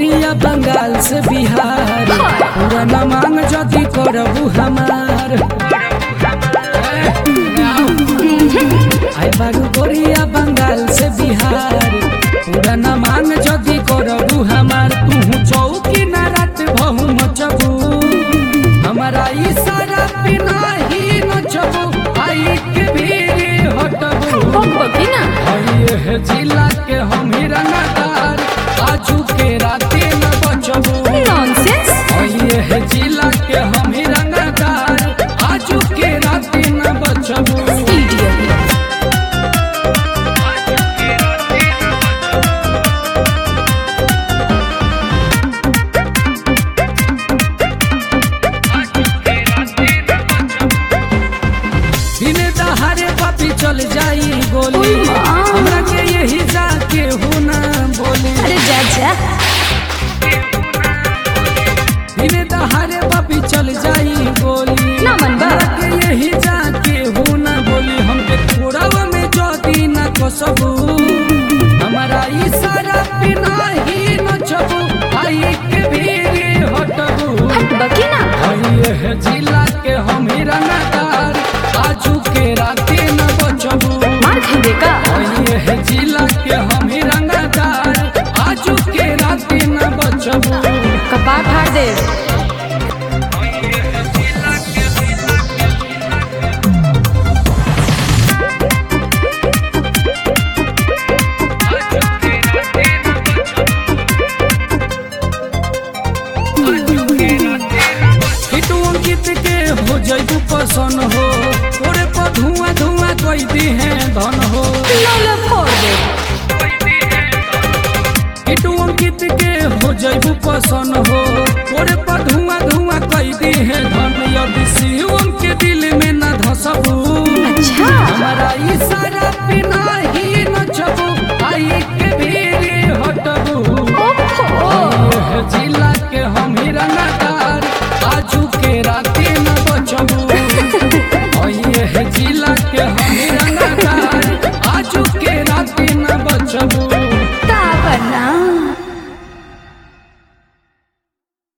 गोरिया बंगाल से बिहार पूरा न मांग जदी करबू हमार आय बारू गोरिया बंगाल से बिहार पूरा न मांग जदी करबू हमार तू चौकी न रात बहु मचबू हमारा इशारा बिना ही नचबू आई के भीड़ हटबू बकबकी ना ये है जिला के हम ही रंगदार आजू के राते न बचबू नॉनसेंस ये है जिला के हम ही रंगदार आजू के राते न बचबू इडियट बिने दहारे पापी चल जाई गोली ओए माँ। हमरा के यही जाके हो ना बोली अरे जा जा बिने दहारे पापी चल जाई गोली ना मन बा। हमरा के यही जाके हो ना बोली हमके थोड़ा में जदी ना कसबू हमारा इशारा बिना ही नचबू आई के भीड़ हटबू हट बकी ना ये है जिला के हम ही रंगदार आजू के राते न बचबू मार खेबे का ये है जिला के हम ही रंगदार आजू के राते न बचबू कपाट फाड़ दे हिटू अंकित के हो जैबू पसंद हो तोरे पर धुआं धुआं कोई दी है धन हो लोले फोड़ दे हिटू अंकित के हो जैबू पसंद हो तोरे पर धुआं धुआं कोई दी है धन यदि शिवम के दिल में न धसबू अच्छा हमारा इशारा बिना ही नचबू आई के भीड़ हटबू ओहो ये है जिला के हम ही रंगदार आजू के राते